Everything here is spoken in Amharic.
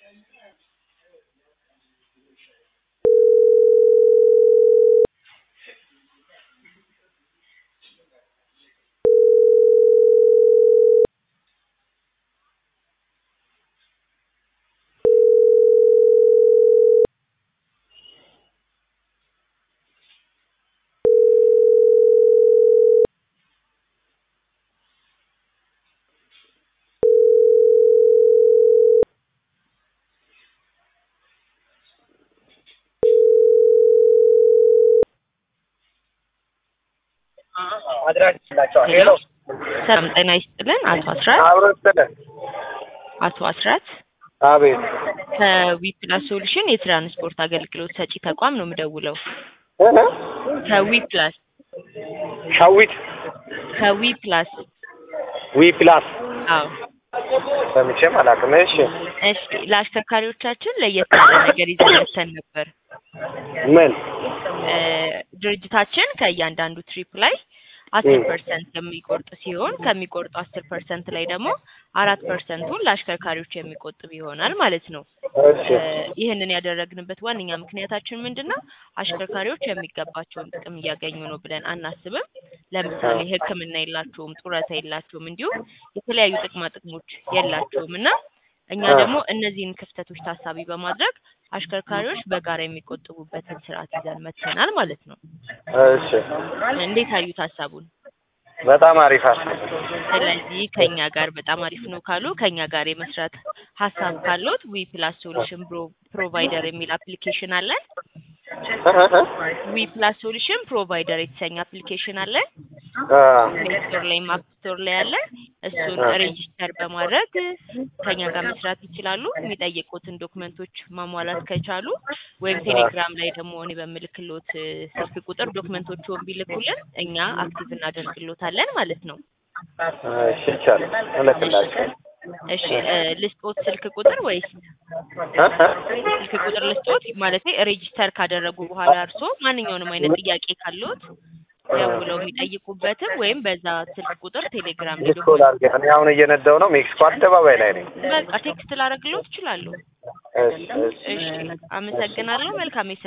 አድራሻላቸዋል። ሄሎ ሰላም ጤና ይስጥልን። አቶ አስራት አብሮ ስጥልን። አቶ አስራት አቤት ከዊፕላስ ሶሉሽን የትራንስፖርት አገልግሎት ሰጪ ተቋም ነው የምደውለው። እ? ከዊፕላስ ሻዊት ከዊፕላስ ዊ ፕላስ አዎ ሰምቼም አላውቅም። እሺ እሺ ለአሽከርካሪዎቻችን ለየት ያለ ነገር ይዘን መጥተን ነበር። ምን እ ድርጅታችን ከእያንዳንዱ ትሪፕ ላይ አስር ፐርሰንት የሚቆርጥ ሲሆን ከሚቆርጡ አስር ፐርሰንት ላይ ደግሞ አራት ፐርሰንቱን ለአሽከርካሪዎች የሚቆጥብ ይሆናል ማለት ነው። እሺ እ ይህንን ያደረግንበት ዋነኛ ምክንያታችን ምንድን ነው? አሽከርካሪዎች የሚገባቸውን ጥቅም እያገኙ ነው ብለን አናስብም። ለምሳሌ ሕክምና የላቸውም፣ ጡረታ የላቸውም፣ እንዲሁም የተለያዩ ጥቅማ ጥቅሞች የላቸውም እና እኛ ደግሞ እነዚህን ክፍተቶች ታሳቢ በማድረግ አሽከርካሪዎች በጋራ የሚቆጥቡበትን ስርዓት ይዘን መጥተናል ማለት ነው። እሺ እንዴት አዩት ሀሳቡን? በጣም አሪፍ ሀሳብ። ስለዚህ ከኛ ጋር በጣም አሪፍ ነው ካሉ ከኛ ጋር የመስራት ሀሳብ ካሉት ዊ ፕላስ ሶሉሽን ፕሮቫይደር የሚል አፕሊኬሽን አለን። ዊ ፕላስ ሶሉሽን ፕሮቫይደር የተሰኘ አፕሊኬሽን አለን። አ ፕሌይ ስቶር ላይ አፕ ስቶር ላይ አለ። እሱን ሬጂስተር በማድረግ ከኛ ጋር መስራት ይችላሉ። የሚጠይቁትን ዶክመንቶች ማሟላት ከቻሉ ወይም ቴሌግራም ላይ ደግሞ እኔ በምልክሎት እ ስልክ ቁጥር ዶክመንቶቹን ቢልኩልን እኛ አክቲቭ እናደርግሎታለን ማለት ነው። እሺ ይቻላል። እልክላቸዋለሁ። እሺ እ ልስጦት ስልክ ቁጥር ወይስ እ? ስልክ ቁጥር ልስጦት? ማለት ሬጂስተር ካደረጉ በኋላ እርሶ ማንኛውንም አይነት ጥያቄ ካለዎት ደውለው የሚጠይቁበትም ወይም በዛ ስልክ ቁጥር ቴሌግራም ላይ ዲስኮል አድርገህ እኔ አሁን እየነዳሁ ነው። ሜክሲኮ አደባባይ ላይ ነኝ። በቃ ቴክስት ላደርግሎት እችላለሁ። እሺ እሺ እሺ አመሰግናለሁ። መልካም የስራ